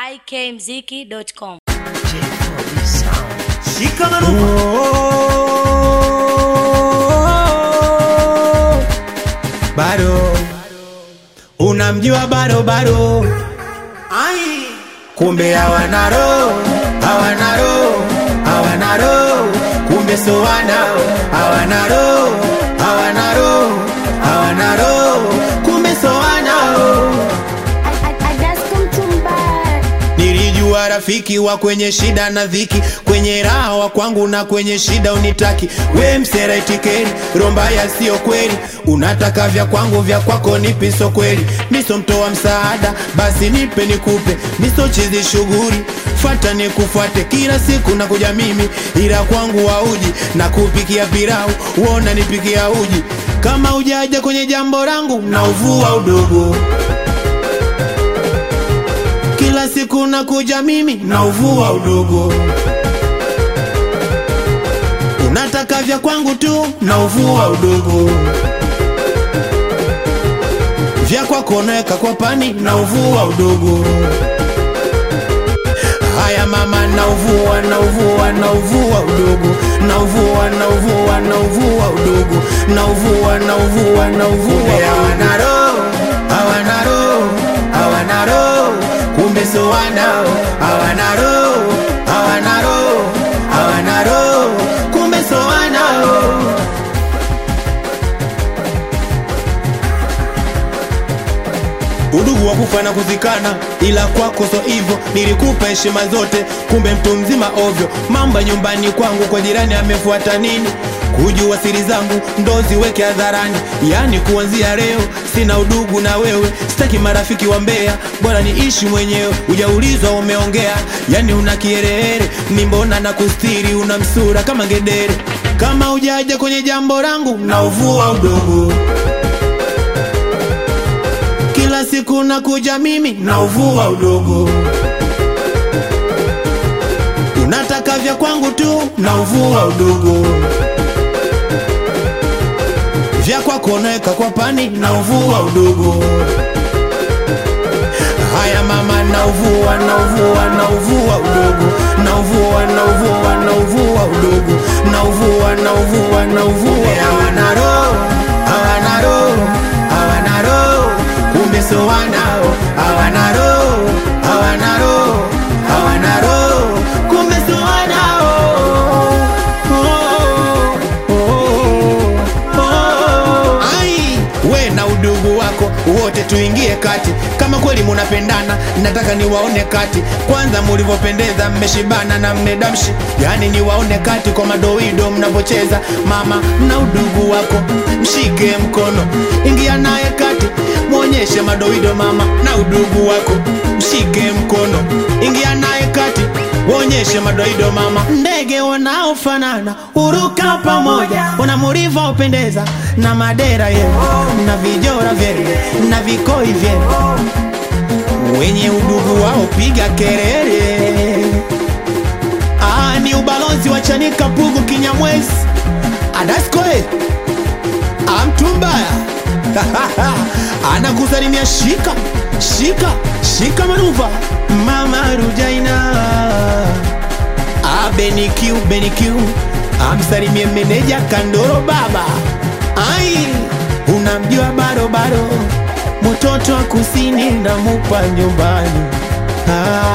ikmziki.com. Shika marufu. bado unamjua bado bado Ai. kumbe hawana roho hawana roho hawana roho kumbe so wanao hawana roho hawana roho hawana roho kumbe so wanao Nilijua rafiki wa kwenye shida na dhiki, kwenye raha wa kwangu na kwenye shida unitaki. We msera itikeri, rombaya sio kweli, unataka vya kwangu vya kwako nipi so kweli. Miso mtoa msaada, basi nipe nikupe, miso chizi shughuli fata nikufuate kila siku nakuja mimi, ila kwangu wauji na kupikia pilau, uona nipikia uji. Kama ujaja kwenye jambo langu na uvua udogo kila siku nakuja mimi na uvua udogo, unataka vya kwangu tu na uvua udogo, vya kwako naweka kwa pani na uvua udogo. Haya mama, na uvua na uvua na uvua udogo, na uvua na uvua na uvua udogo, na uvua na uvua na uvua. Hawana roho, hawana roho, hawana roho, kumbe so wanao. Hawana roho, hawana roho, hawana roho, kumbe so wanao. udugu wa kufa na kuzikana, ila kwako so hivyo. Nilikupa heshima zote, kumbe mtu mzima ovyo. Mamba nyumbani kwangu, kwa jirani amefuata nini? Kujua siri zangu ndo ziweke hadharani, yani kuanzia leo sina udugu na wewe, sitaki marafiki wa mbea, bora niishi mwenyewe. Ujaulizwa umeongea, yani una kiherehere, ni mbona na kustiri, una msura kama ngedere. Kama ujaja kwenye jambo langu na uvua udogo kila siku nakuja mimi na uvua udogo, unataka vya kwangu tu na uvua udogo, vya kwako naweka kwa pani na uvua udogo. Haya mama, na uvua na uvua na uvua udogo, na uvua na uvua na uvua udogo, na uvua na uvua na uvua. Hawana roho, hawana roho, hawana roho kumbe so wanao hawana roho hawana roho hawana roho kumbe so wanao oh, oh, oh. Ai, we na udugu wako wote tuingie kati kama kweli munapendana nataka niwaone kati kwanza mulivyopendeza mmeshibana na mmedamshi yani niwaone kati kwa madoido mnavyocheza mama na udugu wako mshike mkono ingia naye kati mwonyeshe madoido mama na udugu wako mshike mkono ingia naye kati Wonyeshe madoido mama, ndege wanaofanana huruka pamoja, wanamuriva upendeza na madera yenu na vijora vyenu na vikoi vyenu, wenye udugu wao piga kelele. Ah, ni ubalozi wa Chanika Pugu Kinyamwezi Adaskoe amtumbaya anakusalimia shika shika shika manuva mama Rujaina abenikiu benikiu amsalimie meneja Kandoro baba ai unamjua barobaro mtoto wa kusini namupa nyumbani ah.